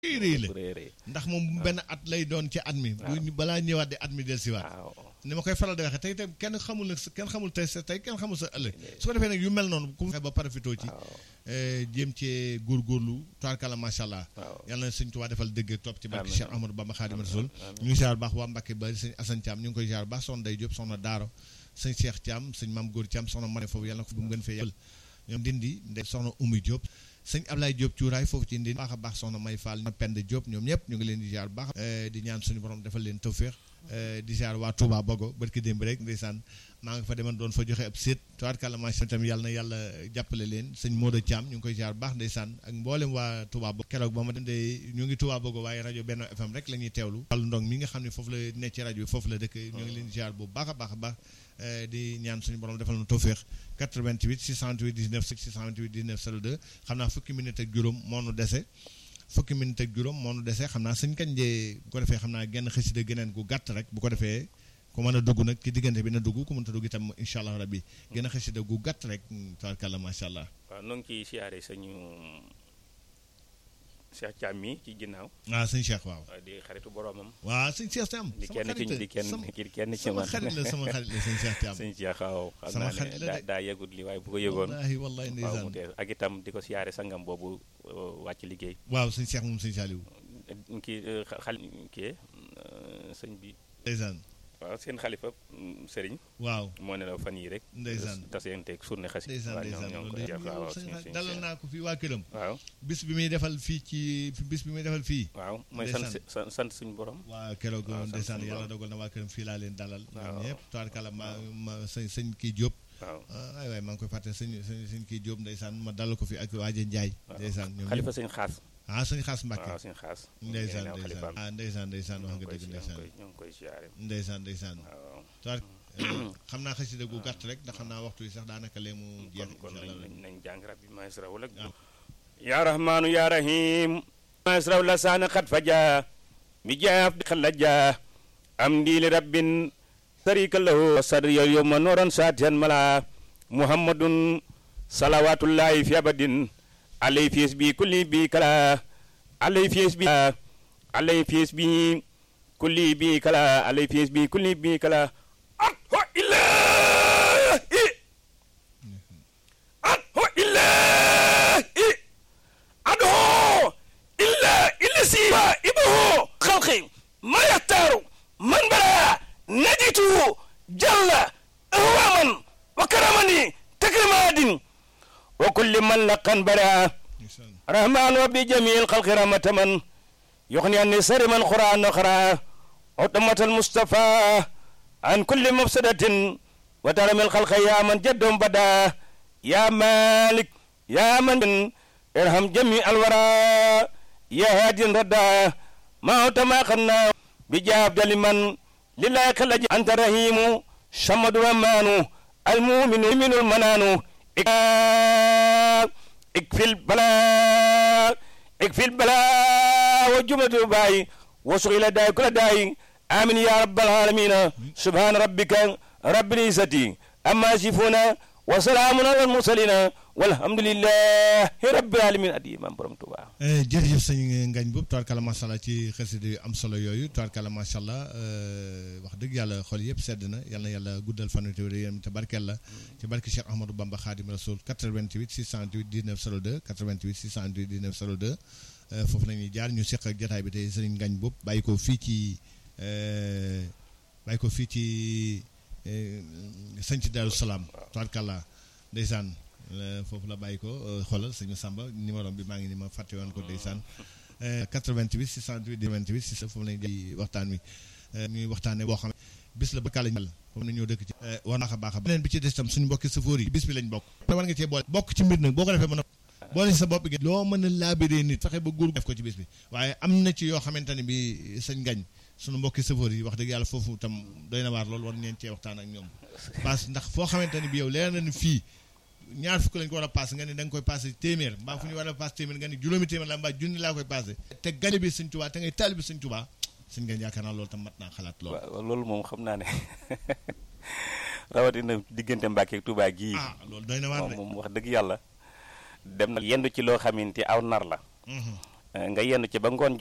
réy la bu rëy rëy ndax moom benn at lay doon ci at mi bu ñu- balaa ñëwaat di at mi del siwaat waaw ni ma koy faral di waxee tey tey kenn xamul nag kenn xamul tey sa tey kenn xamul sa ëllëg su ko defee nag yu mel noonu ku fexe ba parafitoo ci waaw eh, jéem cee góorgóorlu tubaarkàlla macha allah waaw yàlla na sëñ Tuubaa defal dëgg ak topp ci barke Amiin. Cheikh Ahmadou Bamba Xaadimu Rasuul ñu ngi ziar baax waa Mbàkke ba sëñ Assane Thiam ñu ngi koy ziar baax soxna Day Diop soxna Daaro sëñ Cheikh Thiam sëñ Maam Góor Thiam soxna Mane foofu yàlla na ko bu mu gën fee yàlla ñoom dindi ndey soxna Oumy Diop sëñ Ablaye Diop cuuraay foofu ci ndindi baax a baax soxna May Fall Pend Diop ñoom ñëpp ñu ngi leen di ziar baax eh, di ñaan suñu borom defal leen tawféex eh, di ziar waa Touba Bogo barki démb rek ndeysaan maa nga fa demoon doon fa joxe ab séet tubaarkàlla macha tamit yàlla na yàlla jàppale leen sëñ Modou Thiam ñu ngi koy ziar baax ndeysaan ak mboolem waa Touba Bogo keroog ba ma dem de ñu ngi Touba Bogo waaye rajo Benno FM rek la ñuy teewlu wàllu ndong mi nga xam ne foofu la nekk ci rajo bi foofu la dëkk ñu ngi leen di ziar bu baax a baax a baax eh, di ñaan suñu borom defal na tawféex 88 628 19 628 19 02 xam naa fukki minute ak juróom moo nu dese fukki minute ak juróom moo nu dese xam naa sëñ kañ jee bu ko defee xam naa genn xasida geneen gu gàtt rek bu ko defee ku mën a dugg nag ci diggante bi na dugg ku mënta dugg itam incha allah rabbi genn xasida gu gàtt rek tabarkàlla macha allah waaw noo ngi ciy siyaare sañu Cheikh Thiam mi ci ginnaaw waaw sëñ Cheikh waaw waaw di xaritu boromam waaw sëñ Cheikh Thiam di sama kenn ci xarit di kenn sama ki kenn ci sama man xarit la sama xarit la sëñ Cheikh Thiam sëñ Cheikh waaw xam Sama naa xarit ne la daa de. daa yëgut li waaye bu ko yëgoon wallahi wallahi waaw ndeysaan mu tee ak itam di ko siyaare sangam boobu euh, wàcc liggéey waaw sëñ Cheikh moom sëñ Saliou kii euh, xa- xal kii euh, sëñ bi ndeysaan waaw seen xalifa mm, sëriñ waaw moo ne la fan yii rek Ndeysaan. tasenteeg surne xasi ndeysaan waaw ñoom ndeysaan ñoo loolu ngi de koy def waaw yow waaw sëñ suñu- Xaadim suñu dalal Cheikh. naa ko fii waa këram waaw bis bi muy defal fii ci bis bi muy defal fii waaw mooy sant Ndeysaan. sant sant suñu borom waa keroog waaw, sant ndeysaan suñu yàlla borom. dogal na waa këram fii laa leen dalal ñoom Waaw. ñëpp tubaarkàlla ma ma sëñ sëñ kii Diop waaw ah, ay waay maa ngi koy fàtte sëñ sëñ sëñ kii Diop ndeysaan ma dalal ko fi ak waaje Njaay waaw. ndeysaan ñoom xalifa ñëpp sëñ xaas ah sëñ Xaas Mbàkke waaw sëñ xaas ndeysaan ñoo ndeysaan ah ndeysaan ndeysaan wax nga dëgg ndeysaan ñoo ngi koy siyaare ndeysaan ndeysaan waaw tubaar xam naa xasida gu gàtt rek ndax xam naa waxtu yi sax daanaka lee mu jeex kon kon incha nañ allah nañ nañ jàng rabbi maesra wala waaw. ya rahmanu ya rahim maesra wala saana xat faja mi jaaf di xalaja am ndiili rabbin sarika lahu sadri yow yow ma nooran saatiyan mala muhammadun salawatullahi fi abadin alay fies bi kulli bi kala alay fies bi alay fies bi kulli bi kala alay fies bi kulli bi kala at ho ilahi adho illahi adho illa illasi ibuhu khalqi ma yahtaru man bara najitu jalla ahwaman wa karamani takrimadin wa kulli man laqan bara ndeysaan رحمن وبجميع الخلق رحمة من يغني عن سر من قرآن أخرى عتمة المصطفى عن كل مفسدة وترم الخلق يا من جد بدا يا مالك يا من ارحم جميع الورى يا هادي ردا ما ما خنا بجاب لمن لله خلج أنت رحيم شمد الرحمن المؤمن من المنان اكفي البلاء اكفي البلاء وجملة الباي وصغيل داي كل داي آمين يا رب العالمين سبحان ربك رب العزة أما يصفون وسلام على المرسلين والحمد لله رب العالمين أدي إمام برم توبا Eh, jërëjëf sëñ Ngañ boobu tubaarkàlla macha allah ci xasida yu am solo yooyu tubaarkàlla macha allah eh, wax dëgg yàlla xol yëpp sedd na yal na yàlla guddal fan wi te yéen te barkeel la ci barke Cheikh Ahmadou Bamba Khadim Rasoul 88 628 19 02 88 628 19 02 eh, foofu la ñuy jaar ñu seq ak jotaay bi tey sëñ Ngañ boobu bàyyi ko fii ci eh, bàyyi ko fii ci eh, sëñ ci Daaru Salaam tubaarkàlla ndeysaan eh, foofu la bàyyi ko eh, xoolal sëñu Samba numéro bi maa ngi ni ma fàtte woon ko ndeysaan eh, 88 628 28 6 foofu lañu di waxtaan wi eh, ñuy waxtaane boo xam ne bis la ba kàlla ñal comme na ñoo dëkk ci eh, war naa ko baax a beneen bi ci des tam suñu mbokki safoor yi bis bi lañ bokk te war nga cee boole bokk ci mbir nag boo ko defee mën a boole sa bopp gi loo mën a laabiree nit fexe ba góor def ko ci bis bi waaye am na ci yoo xamante ne bi sëñ ngañ suñu mbokki safoor yi wax dëgg yàlla foofu tam doy na waar loolu war ngeen cee waxtaan ak ñoom parce que ndax foo xamante ne bi yow leer na ni fii ñaar fukk lañ ko war a paase nga ne da nga koy paase téeméer mbaa fu ñu war a paase téeméer nga ne juróomi téeméer la mbaa junni laa koy paase te gañe bi sëñ Tuubaa te ngay taali bi sëñ Tuubaa sëñ ngañ yaakaar naa loolu tam mat naa xalaat loolu waaw loolu moom xam naa ne rawatina diggante Mbàkke ak Tuubaa gii ah loolu doy na waar moom de moom wax dëgg yàlla dem na yendu ci loo xamante aw nar la Mhm. nga yenn ci ba ngoon